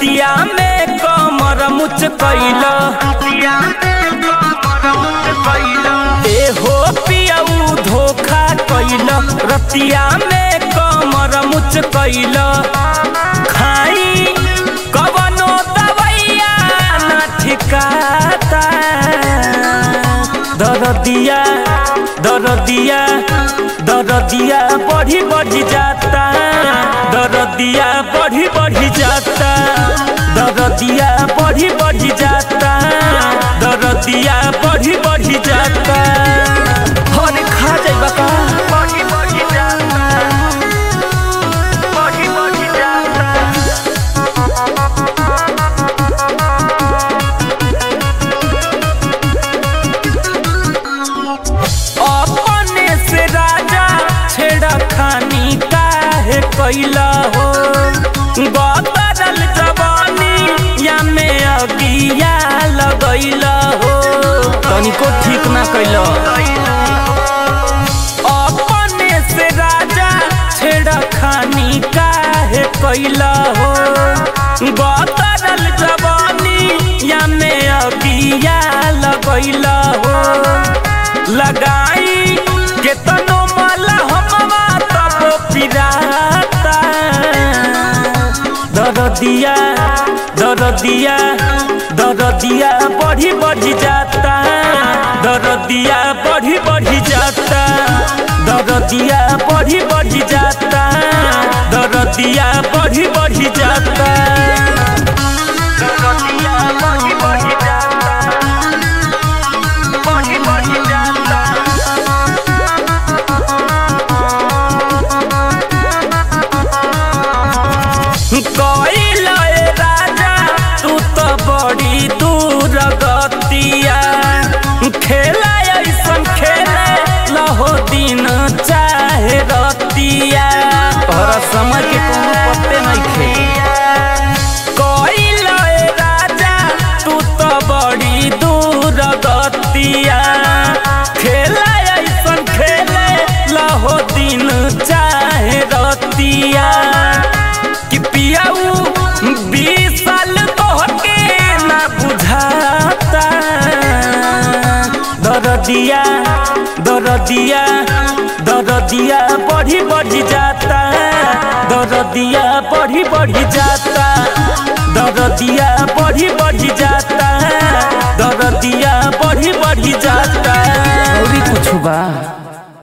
रतिया में कमर मुच कैल ए हो पियऊ धोखा कैल रतिया में कमर मुच कैल खाई कवनो दवैया ना ठिकाता दरदिया दरदिया दरदिया बढ़ी बढ़ी जाता दरदिया बढ़ी बढ़ी जाता दरदिया बढ़ी बढ़ी जाता दरदिया बढ़ी बढ़ी जाता हरे खा जाइबा का बढ़ी बढ़ी जाता बढ़ी बढ़ी जाता अपने से राजा छेड़ा खानी काहे कैला हो बदल जवानी या में अगिया लगैला हो तनिको ठीक ना कैला अपने से राजा छेड़ा खानी काहे कैला हो बदल जवानी या में अगिया लगैला हो लगाई केतनो माला हमवा तब पिराता दरदिया दरदिया दरदिया बढ़ी बढ़ी जाता दरदिया बढ़ी बढ़ी जाता दरदिया बढ़ी बढ़ी जाता दरदिया बढ़ी बढ़ी जाता दरदिया बढ़ी बढ़ी जाता बढ़ी बढ़ी जाता कैल राजा तू तो बड़ी दूर गतिया खेला ऐसन खेले लहो दिन चाहे रतिया और समय के कोनो पत्ते नहीं खे कैल राजा तू तो बड़ी दूर गतिया खेला ऐसन खेले लहो दिन चाहे रतिया कि पियाऊ बीस साल तोहके ना बुझाता दरदिया दरदिया दरदिया बढ़ी बढ़ी जाता दरदिया बढ़ी बढ़ी जाता